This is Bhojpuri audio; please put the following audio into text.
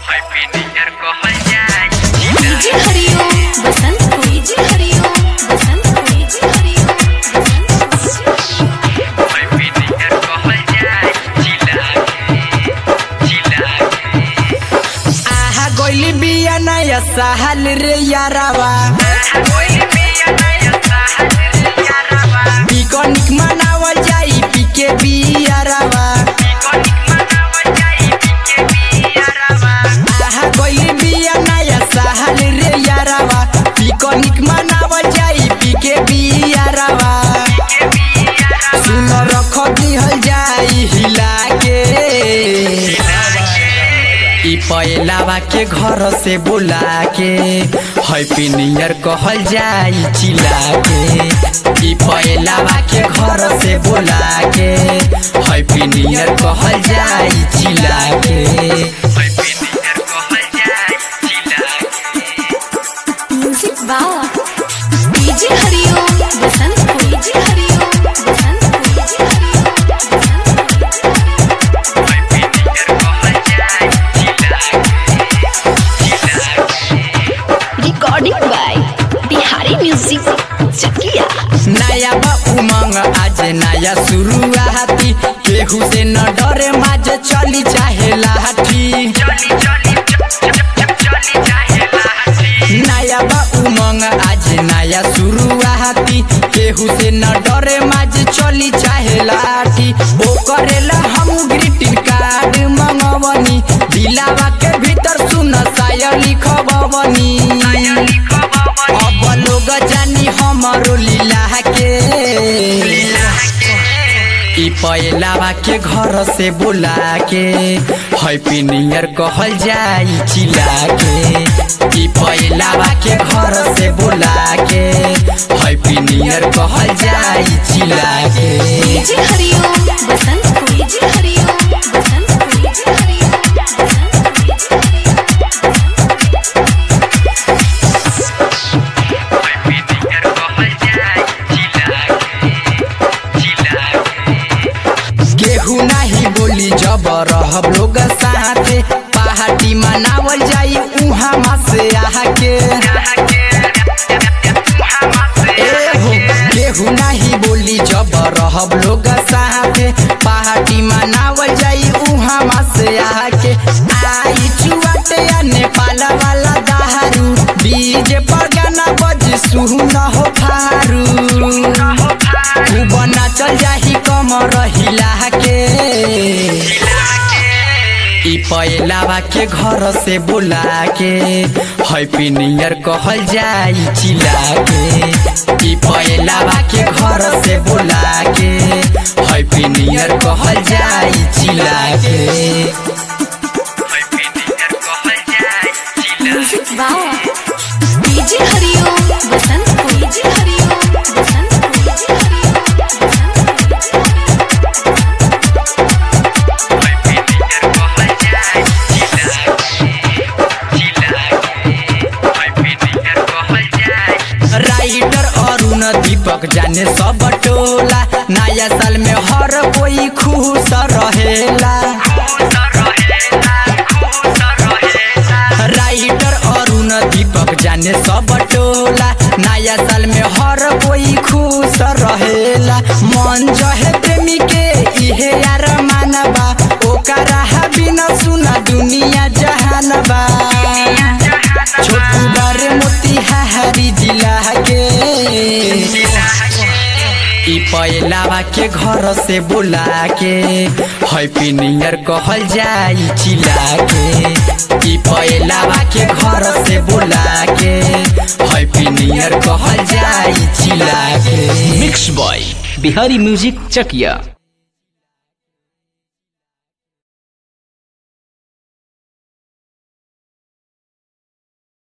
जी हरिओम बसंत कोई जी हरिओम बसंत कोई जी हरिओम बसंत कोई जी आहा गोइली बिया नया सहल रे यारावा पिकनिक मनावल जाई पीके बियारावा आहा गोइली बिया नया सहल रे यारावा पिकनिक मनावल जाई पीके बियारावा सुन रख दिहल जाई हिला के ई पैलावा के घर से बुला के हैप्पी न्यू ईयर कहल जाई चिल्ला के ई पैलावा के घर से बुला के हैप्पी न्यू ईयर कहल जाई चिल्ला के म्यूजिक बावा जी हरिओम बसंत कोई जी हरिओम बसंत कोई जी Hariom Basant recording by Bihari music Chakiya नया बा उमंग आज नया शुरुआती केहू से न डरे माज चली चाहे लाठी नया बा उमंग आज नया शुरुआती केहू से न डरे माज चली चाहे लाठी ओ करेला हम ग्रीटिंग कार्ड मंगवनी दिलावा के भीतर सुन साया लिखवनी अब लोग जानी हमरो लीला के ई पैलावा के घर से बुला के हैप्पी न्यू ईयर कहल जाई चिल्ला के ई पैलावा के घर से बुला के हैप्पी न्यू ईयर कहल जाई चिल्ला के जी हरिओम बसंत कोई जी हरिओम बसंत कोई जी हरिओम बसंत कोई जी हरिओम केहू नहीं बोली जब रहब लोग साथे पार्टी मनावल जाई उहाँ से आके ए हो केहू नहीं बोली जब रहब लोग साथे पार्टी मनावल जाई उहाँ से आके आई चुआटे या नेपाल वाला दारू डीजे पर गाना बज सुन हो फारू खूब नाचल जाही कमर हिला के ई पैलावा के घर से बुला के हैप्पी न्यू ईयर कहल जाई चिल्ला के ई पैलावा के घर से बुला के हैप्पी न्यू ईयर कहल जाई चिल्ला के म्यूजिक बावा जी हरिओम बसंत कोई जी हरिओम बसंत कोई जी हरिओम बसंत कोई जी राइटर अरुण दीपक जाने सब टोला नया साल में हर कोई खुश रहेला राइटर अरुण दीपक जाने सब टोला नया साल में हर कोई खुश रहेला मन जहे प्रेमी के इहे यार मानबा ओकरा बिना सुना दुनिया जहानबा छोटू बारे मोतिहारी जिला के ई पैलावा के घर से बुला के हैप्पी न्यू ईयर कहल जाई चिल्ला के ई पैलावा के घर से बुला के हैप्पी न्यू ईयर कहल जाई चिल्ला के mix by Bihari music Chakiya